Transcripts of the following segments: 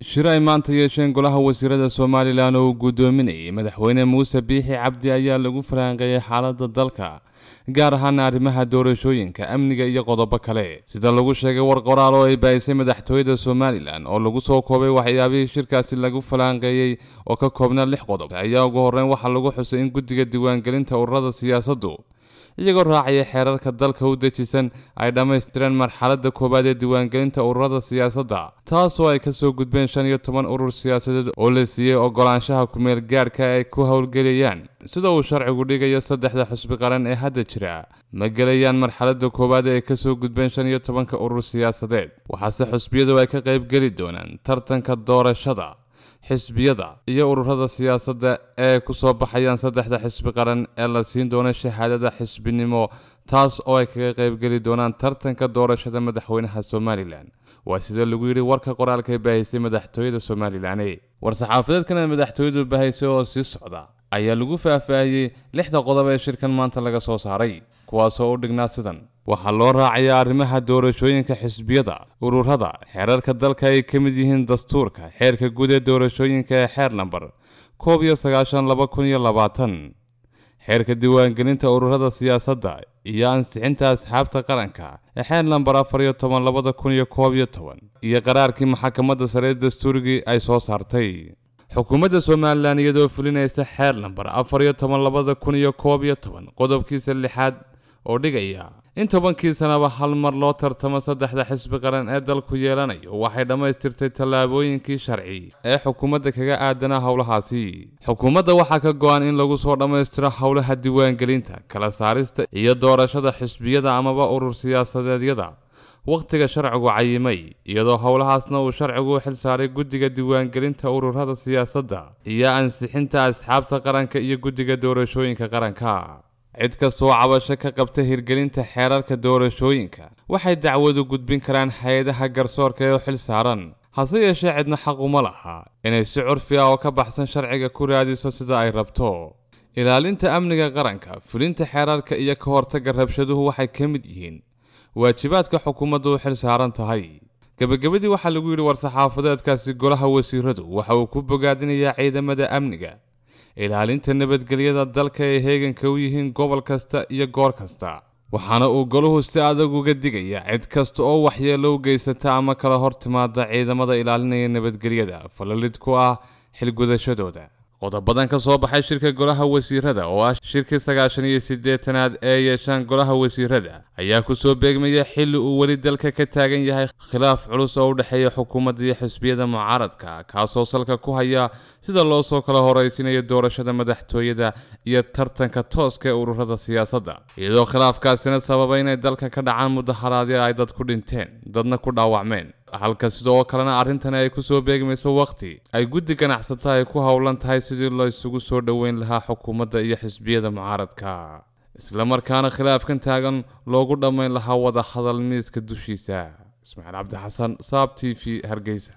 shir ay maanta yeesheen golaha wasiirada somalilan oo uu guddoominayay madaxweyne muuse biixi cabdi ayaa lagu faraanqeeyey xaaladda dalka gaar ahaana arrimaha doorashooyinka amniga iyo qodobo kale sida lagu sheegay war qoraal oo ay baahisay madaxtooyada somalilan oo lagu soo koobay waxyaabihii shirkaasi lagu falaanqeeyey oo ka koobnaa lix qodob ayaa ugu horreyn waxaa lagu xusay in guddiga diiwaangelinta ururada siyaasaddu iyagoo raacaya xeerarka dalka u dejisan ay dhammaystireen marxaladda koowaad ee diiwaangelinta ururada siyaasadda taasoo ay kasoo gudbeen shan iyo toban urur siyaasadeed oo la siiyey ogolaanshaha kumeel gaadhka ay ku howlgelayaan sida uu sharcigu dhigayo saddexda xusbi qaran ee hadda jira ma gelayaan marxaladda koowaad ee ay kasoo gudbeen shan iyo tobanka urur siyaasadeed waxaase xusbiyadu ay ka qaybgeli doonaan tartanka doorashada xisbiyada iyo ururada siyaasadda ee ku soo baxayaan saddexda xisbi qaran ee la siin doono shahaadada xisbinimo taas oo ay kaga qaybgeli doonaan tartanka doorashada madaxweynaha somalilan waa sida lagu yidhi warka qoraalka ee baahisay madaxtooyada somalilan war-saxaafadeedkan ee madaxtooyadu baahisay oo sii socda ayaa lagu faahfaahiyey lixda qodob ee shirkan maanta laga soo saaray kuwaasoo u dhignaa sidan waxaa loo raacayaa arrimaha doorashooyinka xisbiyada ururada xeerarka dalka ay ka mid yihiin dastuurka xeerka guud ee doorashooyinka ee xeer namber koob iyo sagaashan laba kun iyo labaatan xeerka diiwaangelinta ururada siyaasadda iyo ansixinta asxaabta qaranka ee xeer namber afar iyo toban labada kun iyo koob iyo toban iyo qaraarkii maxkamadda sare ee dastuurigii ay soo saartay xukuumadda somalilan iyadoo fulinaysa xeer namber afar iyo toban labada kun iyo koob iyo toban qodobkiisa lixaad oo dhigaya in tobankii sanaba hal mar loo tartamo saddexda xisbi qaran ee dalku yeelanayo waxay dhammaystirtay tallaabooyinkii sharci ee xukuumadda kaga aadanaa howlahaasi xukuumadda waxaa ka go-an in lagu soo dhammaystiro howlaha diiwaangelinta kala saarista iyo doorashada xisbiyada amaba urur siyaasadeedyada wakhtiga sharcigu cayimay iyadoo howlahaasna uu sharcigu u xil saaray guddiga diiwaangelinta ururada siyaasadda iyo ansixinta asxaabta qaranka iyo guddiga doorashooyinka qaranka cid kastoo cabasho ka qabta hirgelinta xeerarka doorashooyinka waxay dacwadu gudbin karaan hay-adaha garsoorka ee u xil saaran hase yeeshee cidna xaquma laha inay si curfi ah oo ka baxsan sharciga ku raadiso sida ay rabto ilaalinta amniga qaranka fulinta xeerarka iyo ka hortagga rabshaduhu waxay ka mid yihiin waajibaadka xukuumaddu u xil saaran tahay gebagabadii waxaa lagu yidhi war-saxaafadeedkaasi golaha wasiiradu waxa uu ku bogaadinayaa ciidamada amniga ilaalinta nabadgelyada dalka ay heeganka u yihiin gobol kasta iyo goor kasta waxaana uu golahu si adag uga digaya cid kasta oo waxyeello u geysata ama kala hor timaada ciidamada ilaalinaya nabadgelyada falalid ku ah xilgudashadooda qodobadan ka soo baxay shirka golaha wasiirada oo ah shirkii sagaashan iyo siddeetanaad ee yeeshaan golaha wasiirada ayaa kusoo beegmaya xilli uu weli dalka ka taagan yahay khilaaf culus oo u dhexeeya xukuumadda iyo xisbiyada mucaaradka kaasoo salka ku haya sida loo soo kala horeysinayo doorashada madaxtooyada iyo tartanka tooska ee ururada siyaasadda iyadoo khilaafkaasina sababa inay dalka ka dhacaan mudaharaadyo ay dad ku dhinteen dadna ku dhaawacmeen halka sidoo kalena arrintani ay kusoo beegmayso waqti ay guddi ganacsata ay ku howlan tahay sidii la isugu soo dhoweyn lahaa xukuumadda iyo xisbiyada mucaaradka islamarkaana khilaafkan taagan loogu dhammayn lahaa wada hadal miiska dushiisa ismaaciil cabdi xasan saab t v hargeysa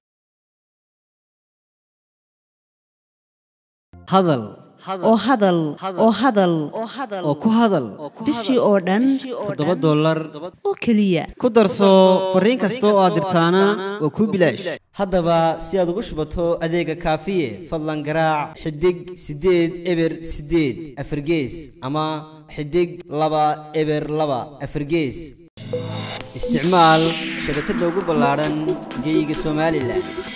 hadal oo hadal oo hadal oo ku hadal bishii oo dhan toddoba dollar oo keliya ku darso fariin kasta oo aad dirtaana waa kuu bilaash haddaba si aad ugu shubato adeega kaafiye fadlan garaac xidig siddeed eber siddeed afargees ama xidig laba eber laba afargees isticmaal shabakadda ugu ballaadhan geyga somalilan